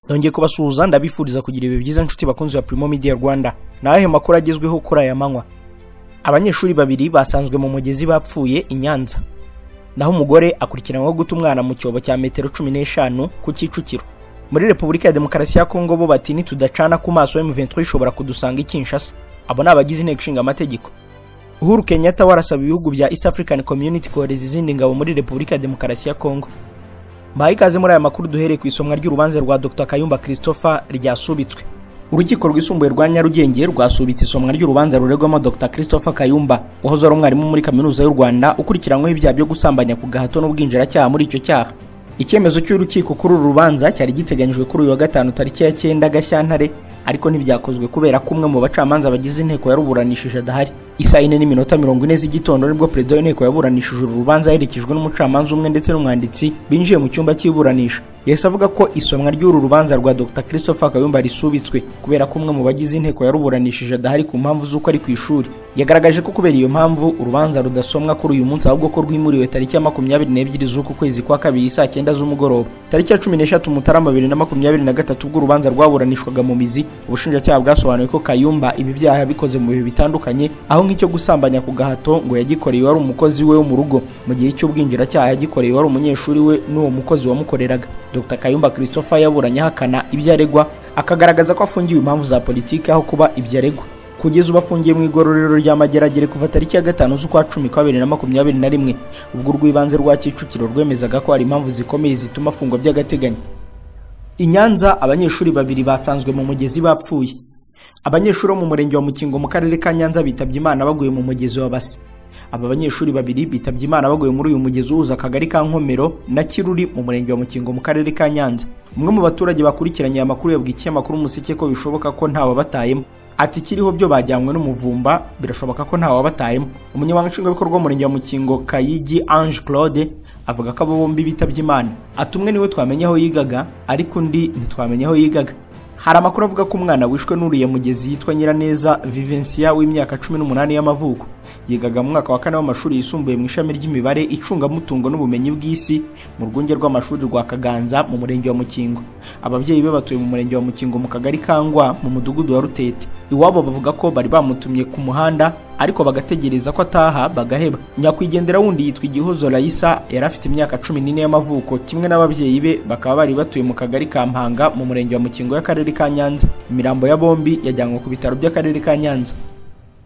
ndongeye kubasuhuza ndabifuriza kugira ibihe byiza inshuti bakunzi ba Primo Media Rwanda ni ayahe makuru agezweho kuri aya manywa abanyeshuri babiri basanzwe mu mugezi bapfuye i Nyanza naho umugore akurikiranweho guta umwana mu cyobo cya metero cumi n'eshanu ku Kicukiro muri Repubulika ya Demokarasi ya Kongo bo bati nitudacana ku maso M23 ishobora kudusanga i Kinshasa abo ni abagize inteko ishinga amategeko Uhuru Kenyatta warasaba ibihugu bya East African Community kohereza izindi ngabo muri Repubulika ya Demokarasi ya Kongo mbaha ikaze muri aya makuru duhereye ku isomwa ry'urubanza rwa Dr Kayumba Christopher ryasubitswe urukiko rwisumbuye rwa Nyarugenge rwasubitse isomwa ry'urubanza ruregwamo Dr Christopher Kayumba wahoze ari umwarimu muri Kaminuza y'u Rwanda ukurikiranyweho ibyaha byo gusambanya ku gahato n'ubwinjiracyaha muri icyo cyaha icyemezo cy'urukiko kuri uru rubanza cyari giteganyijwe kuri uyu wa gatanu tariki ya cyenda gashyantare ariko ntibyakozwe kubera ko umwe mu bacamanza bagize inteko yaruburanishije adahari isaa yine n'iminota mirongo ine z'igitondo nibwo perezida w'inteko yaburanishije uru rubanza aherekejwe n'umucamanza umwe ndetse n'umwanditsi binjiye mu cyumba cy'iburanisha yahise avuga ko isomwa ry'uru rubanza rwa dr christopher kayumba risubitswe kubera ko umwe mu bagize inteko yaruburanishije adahari ku mpamvu z'uko ari ku ishuri yagaragaje ko kubera iyo mpamvu urubanza rudasomwa kuri uyu munsi ahubwo ko rwimuriwe tariki ya makumyabiri n'ebyiri z'uku kwezi kwa kabiri saa cyenda z'umugoroba tariki ya cumi n'eshatu mutarama bibiri na makumyabiri na gatatu ubwo urubanza rwaburanishwaga mu mizi ubushinjacyaha bwasobanuye ko kayumba ibi byaha yabikoze mu bihe bitandukanye aho nk'icyo gusambanya ku gahato ngo yagikoreye wari umukozi we wo mu rugo mu gihe cy'ubwinjiracyaha yagikoreye wari umunyeshuri we n'uwo mukozi wamukoreraga dr kayumba christopher yaburanye ahakana ibyo aregwa akagaragaza ko afungiwe impamvu za politiki aho kuba ibyo aregwa kugeza ubu afungiye mu igororero rya mageragere kuva tariki ya gatanu z'ukwa cumi kwa bibiri na makumyabiri na rimwe ubwo urw'ibanze rwa kicukiro rwemezaga ko hari impamvu zikomeye zituma afungwa by'agateganyo i nyanza abanyeshuri babiri basanzwe mu mugezi bapfuye abanyeshuri bo mu murenge wa mukingo mu karere ka nyanza bitabye imana baguye mu mugezi wa base aba banyeshuri babiri bitabye imana baguye muri uyu mugezi uhuza akagari ka nkomero na kiruri mu murenge wa mukingo mu karere ka nyanza umwe mu baturage bakurikiranye aya makuru yabwiye ikinyamakuru umuseke ko bishoboka ko ntawabatayemo ati kiriho byo bajyanywe n'umuvumba birashoboka ko ntawabatayemo umunyamabanga nshingwabikorwa w'umurenge wa mukingo kayigi ange claude avuga ko abo bombi bitabye imana ati umwe niwe twamenye aho yigaga ariko undi ntitwamenye aho yigaga hari amakuru avuga ko umwana wishwe n'uriye mugezi yitwa nyiraneza vivensiya w'imyaka cumi n'umunani y'amavuko yigaga mu mwaka wa kane w'amashuri yisumbuye mu ishami ry'imibare icungamutungo n'ubumenyi bw'isi mu rwunge rw'amashuri rwa kaganza mu murenge wa mukingo ababyeyi be batuye mu murenge wa mukingo mu kagari kangwa mu mudugudu wa rutete iwabo bavuga ko bari bamutumye ku muhanda ariko bagategereza ko ataha bagaheba nyakwigendera wundi yitwa igihozo rayisa yari afite imyaka cumi n'ine y'amavuko kimwe n'ababyeyi be bakaba bari batuye mu kagari ka mpanga mu murenge wa mukingo y'akarere ka nyanza imirambo ya bombi yajyanywe ku bitaro by'akarere ka nyanza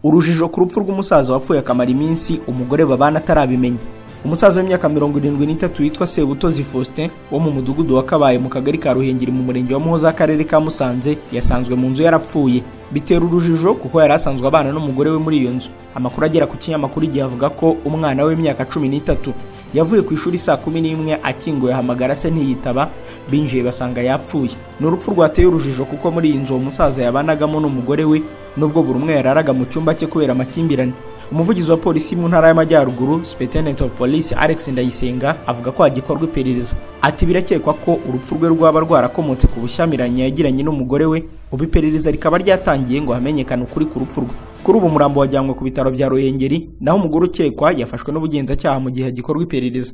urujijo ku rupfu rw'umusaza wapfuye akamara iminsi umugore babana atarabimenya umusaza w'imyaka mirongo irindwi n'itatu witwa sebutozi faustin wo mu mudugudu wa kabaye mu kagari ka ruhengeri mu murenge wa muhoza akarere ka musanze yasanzwe mu nzu yarapfuye bitera urujijo kuko yari asanzwe abana n'umugore we muri iyo nzu amakuru agera ku kinyamakuru igihe avuga ko umwana w'imyaka cumi n'itatu yavuye ku ishuri saa kumi n'imwe akinguye ahamagara se ntiyitaba binjiye basanga yapfuye ni urupfu rwateye urujijo kuko muri iyi nzu uwo musaza yabanagamo n'umugore we nubwo buri umwe yararaga mu cyumba cye kubera amakimbirane umuvugizi wa polisi mu ntara y'amajyaruguru superintendent of police alex ndayisenga avuga ko hagikorwa iperereza ati birakekwa ko urupfu rwe rwaba rwarakomotse ku bushyamiranye yagiranye n'umugore we ubu iperereza rikaba ryatangiye ngo hamenyekane ukuri ku rupfu rwe kuri ubu umurambo wajyanywe ku bitaro bya ruhengeri naho umugore ukekwa yafashwe n'ubugenzacyaha mu gihe hagikorwa iperereza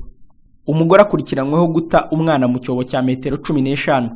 umugore akurikiranyweho guta umwana mu cyobo cya metero cumi n'eshanu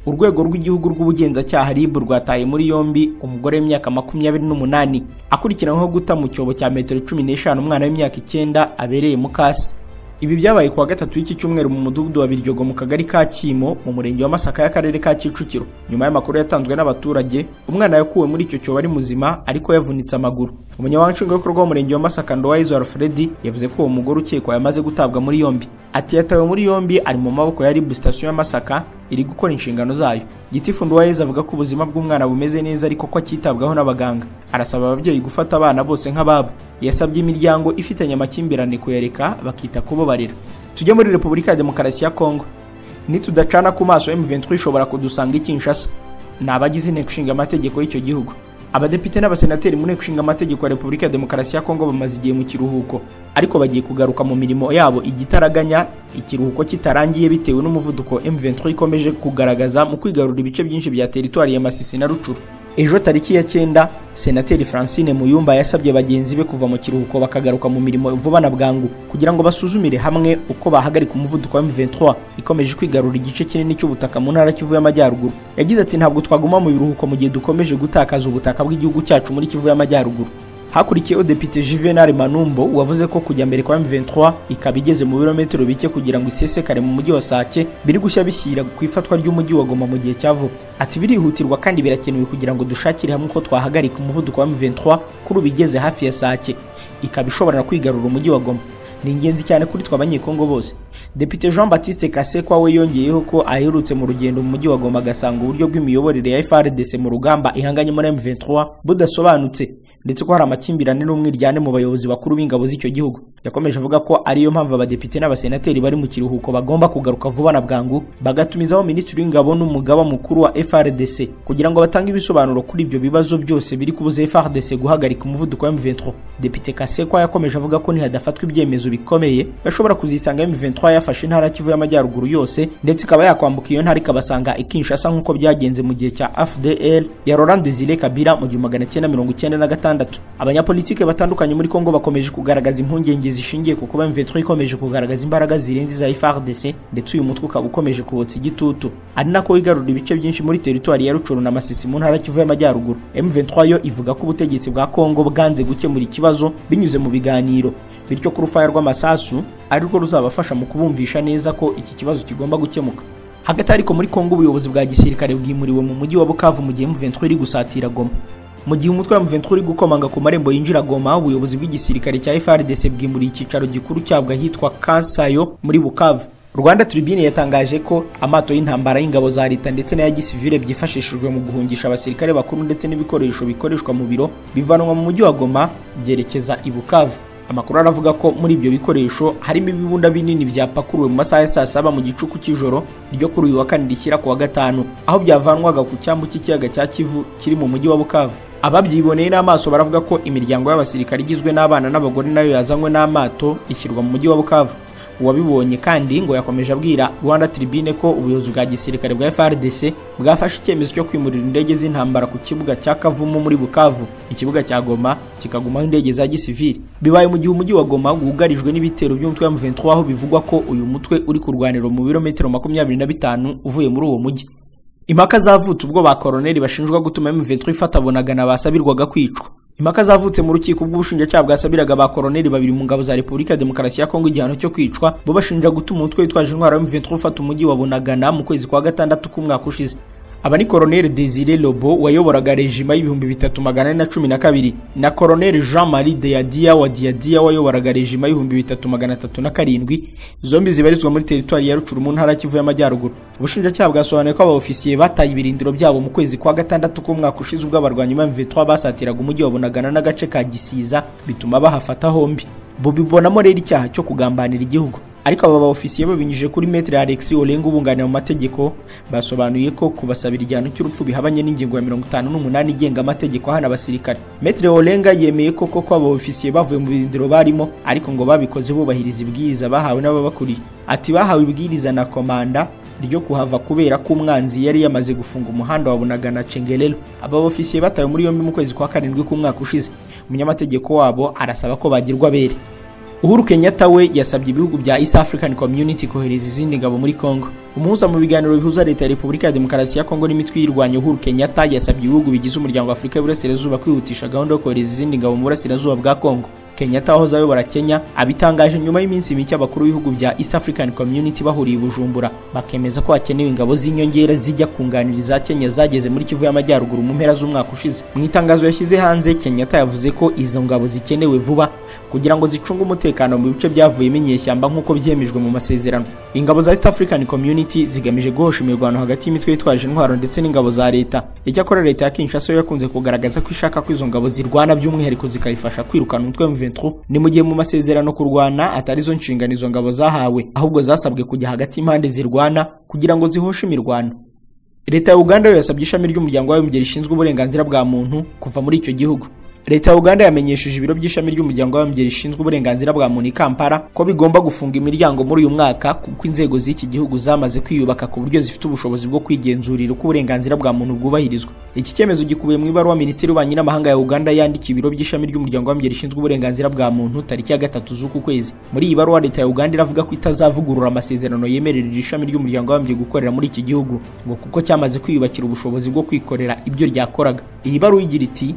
urwego rw'igihugu rw'ubugenzacyaha RIB rwataye muri yombi umugore w'imyaka makumyabiri n'umunani akurikiranyweho guta mu cyobo cya metero cumi n'eshanu umwana w'imyaka icyenda abereye mukasi ibi byabaye kuwa gatatu w'iki cyumweru mu mudugudu wa Biryogo mu kagari ka Kimo mu murenge wa Masaka y'akarere ka Kicukiro nyuma y'amakuru yatanzwe n'abaturage umwana yakuwe muri icyo cyobo ari muzima ariko yavunitse amaguru umunyamabanga nshingwabikorwa w'umurenge wa Masaka Ndowayizo Alfred yavuze ko uwo mugore ukekwa yamaze gutabwa muri yombi ati yatawe muri yombi ari mu maboko ya RIB station ya Masaka iri gukora inshingano zayo gitifu Ndowayizo avuga ko ubuzima bw'umwana bumeze neza ariko ko akitabwaho n'abaganga arasaba ababyeyi gufata abana bose nk'ababo yasabye imiryango ifitanye amakimbirane kuyareka bakita kubo barira tujye muri repubulika ya demokarasi ya kongo nitudacana ku maso M23 ishobora kudusanga ikinshasa ni abagize inteko ishinga amategeko y'icyo gihugu abadepite n'abasenateri mu nteko ishinga amategeko ya repubulika ya demokarasi ya kongo bamaze igihe mu kiruhuko ariko bagiye kugaruka mu mirimo yabo igitaraganya ikiruhuko kitarangiye bitewe n'umuvuduko M23 ikomeje kugaragaza mu kwigarura ibice byinshi bya teritwari ya Masisi na Rucuru ejo tariki ya cyenda senateri francine muyumba yasabye bagenzi be kuva mu kiruhuko bakagaruka mu mirimo vuba na bwangu kugira ngo basuzumire hamwe uko bahagarika umuvuduko wa M23 ikomeje kwigarura igice kinini cy'ubutaka mu ntara Kivu y'Amajyaruguru yagize ati ntabwo twaguma mu biruhuko mu gihe dukomeje gutakaza ubutaka bw'igihugu cyacu muri Kivu y'Amajyaruguru hakurikiyeho depite Juvenal Manumbo wavuze ko kujya mbere kwa M23 ikaba igeze mu birometero bike kugira ngo isesekare mu mujyi wa Sake biri gushya bishyira ku ifatwa ry'umujyi wa Goma mu gihe cya vuba ati birihutirwa kandi birakenewe kugira ngo dushakire hamwe uko twahagarika umuvuduko wa M23 kuri ubu igeze hafi ya Sake ikaba ishobora no kwigarura umujyi wa Goma ni ingenzi cyane kuri twe abanyekongo bose depite jean batiste kasekwa we yongeyeho ko aherutse mu rugendo mu mujyi wa goma agasanga uburyo bw'imiyoborere ya frdc mu rugamba ihanganye muri m23 budasobanutse ndetse ko hari amakimbirane n'umwiryane mu bayobozi bakuru b'ingabo z'icyo gihugu yakomeje avuga ko ariyo mpamvu abadepite n'abasenateri bari mu kiruhuko bagomba kugaruka vuba na bwangu bagatumizaho minisitiri w'ingabo n'umugaba mukuru wa frdc kugira ngo batange ibisobanuro kuri ibyo bibazo byose biri kubuza frdc guhagarika umuvuduko wa m23 depite kasekwa yakomeje avuga ko nihadafatwa ibyemezo bikomeye bashobora kuzisanga M23 yafashe intara Kivu y'Amajyaruguru yose ndetse ikaba yakwambuka iyo ntara ikabasanga ikinshasa nk'uko byagenze mu gihe cya FDL ya Laurent Desire Kabila mu gihumbi magana cyenda mirongo icyenda na gatandatu abanyapolitike batandukanye muri Kongo bakomeje kugaragaza impungenge zishingiye ku kuba M23 ikomeje kugaragaza imbaraga zirenze iza FARDC ndetse uyu mutwe ukaba ukomeje kubotsa igitutu ari nako igarura ibice byinshi muri teritwari ya Rucuru na Masisi mu ntara Kivu y'Amajyaruguru M23 yo ivuga ko ubutegetsi bwa Kongo bwanze gukemura ikibazo binyuze mu biganiro bityo ku rufaya rw'amasasu ari rwo ruzabafasha mu kubumvisha neza ko iki kibazo kigomba gukemuka hagati ariko muri kongo ubuyobozi bwa gisirikare bwimuriwe mu mujyi wa bukavu mu gihe M23 iri gusatira goma mu gihe umutwe wa M23 uri gukomanga ku marembo yinjira goma ubuyobozi bw'igisirikare cya FARDC bwimuriye icyicaro gikuru cyabwo ahitwa kansayo muri bukavu rwanda tribune yatangaje ko amato y'intambara y'ingabo za leta ndetse n'aya gisivile byifashishijwe mu guhungisha abasirikare bakuru ndetse n'ibikoresho bikoreshwa mu biro bivanwa mu mujyi wa goma byerekeza i bukavu amakuru aravuga ko muri ibyo bikoresho harimo ibibunda binini byapakuruwe mu masaha ya saa saba mu gicuku cy'ijoro ryo kuri uyu wa kane rishyira ku wa gatanu aho byavanwaga ku cyambu cy'ikiyaga cya kivu kiri mu mujyi wa bukavu ababyiboneye n'amaso baravuga ko imiryango y'abasirikare igizwe n'abana n'abagore nayo yazanywe n'amato ishyirwa mu mujyi wa bukavu uwabibonye kandi ngo yakomeje abwira rwanda tribune ko ubuyobozi bwa gisirikare bwa frdc bwafashe icyemezo cyo kwimurira indege z'intambara ku kibuga cya kavumu muri bukavu ikibuga cya goma kikagumaho indege za gisivili bibaye mu gihe umujyi wa goma wugarijwe n'ibitero by'umutwe wa m23 aho bivugwa ko uyu mutwe uri kurwanira mu birometero makumyabiri na bitanu uvuye muri uwo mujyi impaka zavutse ubwo ba koroneri bashinjwa gutuma m23 ifatabonagana basabirwaga kwicwa impaka zavutse mu rukiko rw'ubushinjacyaha bwasabiraga ba koroneri babiri mu ngabo za repubulika ya demokarasi ya kongo igihano cyo kwicwa bo bashinja gutuma umutwe witwaje intwaro M23 ufata umujyi wa bunagana mu kwezi kwa gatandatu k'umwaka ushize aba ni koroneri desire lobo wayoboraga rejima y'ibihumbi bitatu magana ane na cumi na kabiri na koroneri jean marie deyadia wa diyadia wayoboraga rejima y'ibihumbi bitatu magana atatu na karindwi zombi zibarizwa muri teritwari ya rucuru mu ntara y'Ikivu y'amajyaruguru ubushinjacyaha bwasobanuye ko abaofisiye bataye ibirindiro byabo mu kwezi kwa gatandatu k'umwaka ushize ubwo abarwanyi ba M23 basatiraga umujyi wa bunagana n'agace ka gisiza bituma bahafata hombi bubibonamo rero icyaha cyo kugambanira igihugu ariko aba baofisiye babinyujije kuri metre Alex Olenga ubunganira mu mategeko basobanuye ko kubasabira igihano cy'urupfu bihabanye n'ingingo ya 58 igenga amategeko hana abasirikare metre Olenga yemeye ko koko aba baofisiye bavuye mu birindiro barimo ariko ngo babikoze bubahiriza ibwiriza bahawe n'ababakuriye ati bahawe ibwiriza na komanda ryo kuhava kubera ko umwanzi yari yamaze gufunga umuhanda wa Bunagana Cengelelo aba bofisiye batawe muri yombi mu kwezi kwa karindwi k'umwaka ushize umunyamategeko wabo arasaba ko bagirwa bere Uhuru Kenyatta we yasabye ibihugu bya East African Community kohereza izindi ngabo muri Congo. Umuhuza mu biganiro bihuza leta ya Repubulika ya Demokarasi ya Congo n'imitwe yirwanya Uhuru Kenyatta yasabye ibihugu bigize umuryango wa Afurika y'Uburasirazuba kwihutisha gahunda yo kohereza izindi ngabo mu burasirazuba bwa Congo. Kenyatta wahoze ayobora Kenya abitangaje nyuma y'iminsi mike abakuru b'ibihugu bya East African Community bahuriye i Bujumbura bakemeza ko hakenewe ingabo z'inyongera zijya kunganira iza Kenya zageze muri Kivu y'Amajyaruguru mu mpera z'umwaka ushize. Mu itangazo yashyize hanze Kenyatta yavuze ko izo ngabo zikenewe vuba kugira ngo zicunge umutekano mu bice byavuyemo inyeshyamba nk'uko byemejwe mu masezerano. Ingabo za East African Community zigamije guhosha imirwano hagati y'imitwe yitwaje intwaro ndetse n'ingabo za leta. Icyakora leta ya Kinshasa yo yakunze kugaragaza ko ishaka ko izo ngabo zirwana by'umwihariko zikayifasha kwirukana umutwe wa ni mu gihe mu masezerano kurwana atari zo nshingano izo ngabo zahawe ahubwo zasabwe kujya hagati y'impande zirwana kugira ngo zihoshe imirwano leta ya uganda yo yasabye ishami ry'umuryango w'abibumbye rishinzwe uburenganzira bwa muntu kuva muri icyo gihugu leta ya uganda yamenyesheje ibiro by'ishami ry'umuryango w'abimbyi rishinzwe uburenganzira bwa muntu i kampala ko bigomba gufunga imiryango muri uyu mwaka kuko inzego z'iki gihugu zamaze kwiyubaka ku buryo zifite ubushobozi bwo kwigenzurira uko uburenganzira bwa muntu bwubahirizwa iki cyemezo gikubiye mu ibaruwa minisitiri w'ububanyi n'amahanga ya uganda yandikiye ibiro by'ishami ry'umuryango w'abimbyi rishinzwe uburenganzira bwa muntu tariki ya gatatu z'uku kwezi muri iyi baruwa leta ya uganda iravuga ko itazavugurura amasezerano yemerera ishami ry'umuryango w'abimbyi gukorera muri iki gihugu ngo kuko cyamaze kwiyubakira ubushobozi bwo kwikorera ibyo ryakoraga iyi baruwa igira iti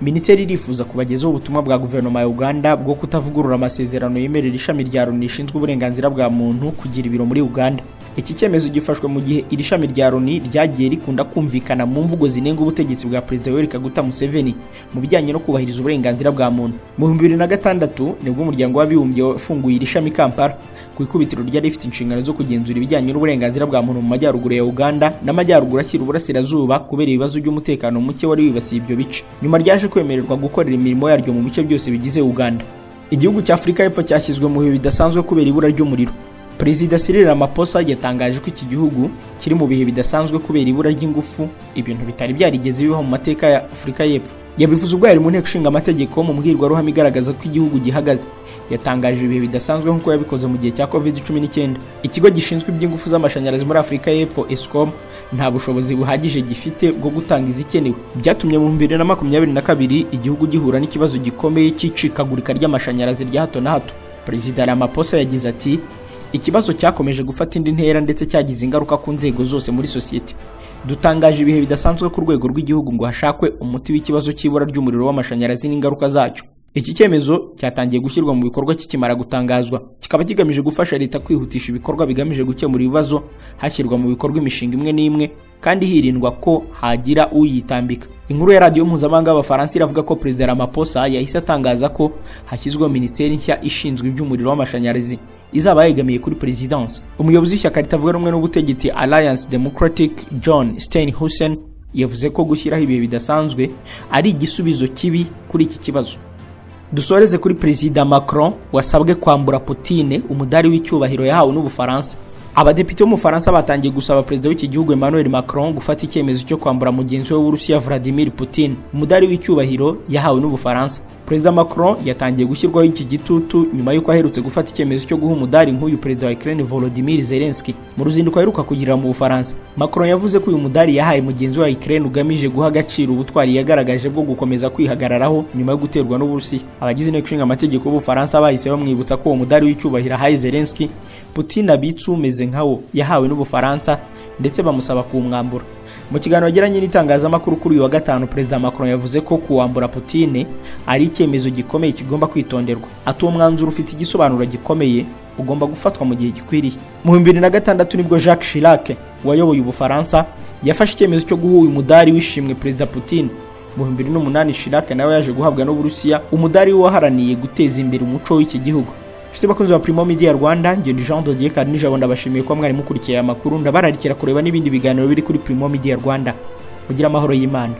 minisiteri irifuza kubagezaho ubutumwa bwa guverinoma ya uganda bwo kutavugurura amasezerano yemerera ishami rya loni rishinzwe uburenganzira bwa muntu kugira ibiro muri uganda iki cyemezo gifashwe mu gihe iri shami rya loni ryagiye rikunda kumvikana mu mvugo zinenga ubutegetsi bwa perezida yoweri kaguta museveni mu bijyanye no kubahiriza uburenganzira bwa muntu mu bihumbi bibiri na gatandatu nibwo umuryango w'abibumbye wafunguye iri shami i kampala ku ikubitiro ryari rifite inshingano zo kugenzura ibijyanye n'uburenganzira bwa muntu mu majyaruguru ya uganda n'amajyaruguru akiri uburasirazuba kubera ibibazo by'umutekano muke wari wibasiye ibyo bice nyuma ryaje kwemererwa gukorera imirimo yaryo mu bice byose bigize Uganda igihugu cya Afurika y'Epfo cyashyizwe mu bihe bidasanzwe kubera ibura ry'umuriro Perezida Cyril Ramaphosa yatangaje ko iki gihugu kiri mu bihe bidasanzwe kubera ibura ry'ingufu ibintu bitari byarigeze bibaho mu mateka ya Afurika y'Epfo yabivuze ubwo yari mu nteko ishinga amategeko mu mbwirwaruhame igaragaza ko igihugu gihagaze yatangaje ibihe bidasanzwe nk'uko yabikoze mu gihe cya covid cumi n'icyenda ikigo gishinzwe iby'ingufu z'amashanyarazi muri afurika y'epfo escom nta bushobozi buhagije gifite bwo gutanga izikenewe byatumye mu bibiri na makumyabiri na kabiri igihugu gihura n'ikibazo gikomeye cy'icikagurika ry'amashanyarazi rya hato na hato perezida ramaphosa yagize ati ikibazo cyakomeje gufata indi ntera ndetse cyagize ingaruka ku nzego zose muri sosiyete dutangaje ibihe bidasanzwe ku rwego rw'igihugu ngo hashakwe umuti w'ikibazo cy'ibura ry'umuriro w'amashanyarazi n'ingaruka zacyo iki cyemezo cyatangiye gushyirwa mu bikorwa kikimara gutangazwa kikaba kigamije gufasha leta kwihutisha ibikorwa bigamije gukemura ibibazo hashyirwa mu bikorwa imishinga imwe n'imwe kandi hirindwa ko hagira uyitambika inkuru ya radiyo mpuzamahanga y'abafaransa iravuga ko perezida ramaphosa yahise atangaza ko hashyizweho minisiteri nshya ishinzwe iby'umuriro w'amashanyarazi izaba yegamiye kuri perezidansi umuyobozi w'ishyaka ritavuga rumwe n'ubutegetsi alliance democratic john steinhusen yavuze ko gushyiraho ibihe bidasanzwe ari igisubizo kibi kuri iki kibazo dusoreze kuri perezida macron wasabwe kwambura putine umudari w'icyubahiro yahawe n'ubufaransa abadepite b'umufaransa batangiye gusaba perezida w'iki gihugu emmanuel macron gufata icyemezo cyo kwambura mugenzi we w'urusiya vladimir putin umudari w'icyubahiro yahawe n'ubufaransa perezida macron yatangiye gushyirwaho iki gitutu nyuma y'uko aherutse gufata icyemezo cyo guha umudari nk'uyu perezida wa ukraine volodimir zelenski mu ruzinduko aheruka kugirira mu bufaransa macron yavuze ko uyu mudari yahaye mugenzi we wa ukraine ugamije guha agaciro ubutwari yagaragaje bwo gukomeza kwihagararaho nyuma yo guterwa n'uburusiya abagize inteko ishinga amategeko y'ubufaransa bahise bamwibutsa ko uwo mudari w'icyubahiro ahaye zelenski putin abitse umeze nkawo yahawe n'ubufaransa ndetse bamusaba kuwumwambura mu kiganiro yagiranye n'itangazamakuru kuri uyu wa gatanu perezida macron yavuze ko kuwambura putine ari icyemezo gikomeye kigomba kwitonderwa ati uwo mwanzuro ufite igisobanuro gikomeye ugomba gufatwa mu gihe gikwiriye mu bibiri na gatandatu nibwo jacques chirac wayoboye ubufaransa yafashe icyemezo cyo guha uyu mudari w'ishimwe perezida putin mu bibiri n'umunani chirac nawe yaje guhabwa n'uburusiya umudari waharaniye guteza imbere umuco w'iki gihugu nshuti bakunzi ba Primo Media Rwanda nge ni Jean Dodier Karinijabo ndabashimiye ko mwari mukurikiye aya makuru ndabararikira kureba n'ibindi biganiro biri kuri Primo Media Rwanda mugira amahoro y'Imana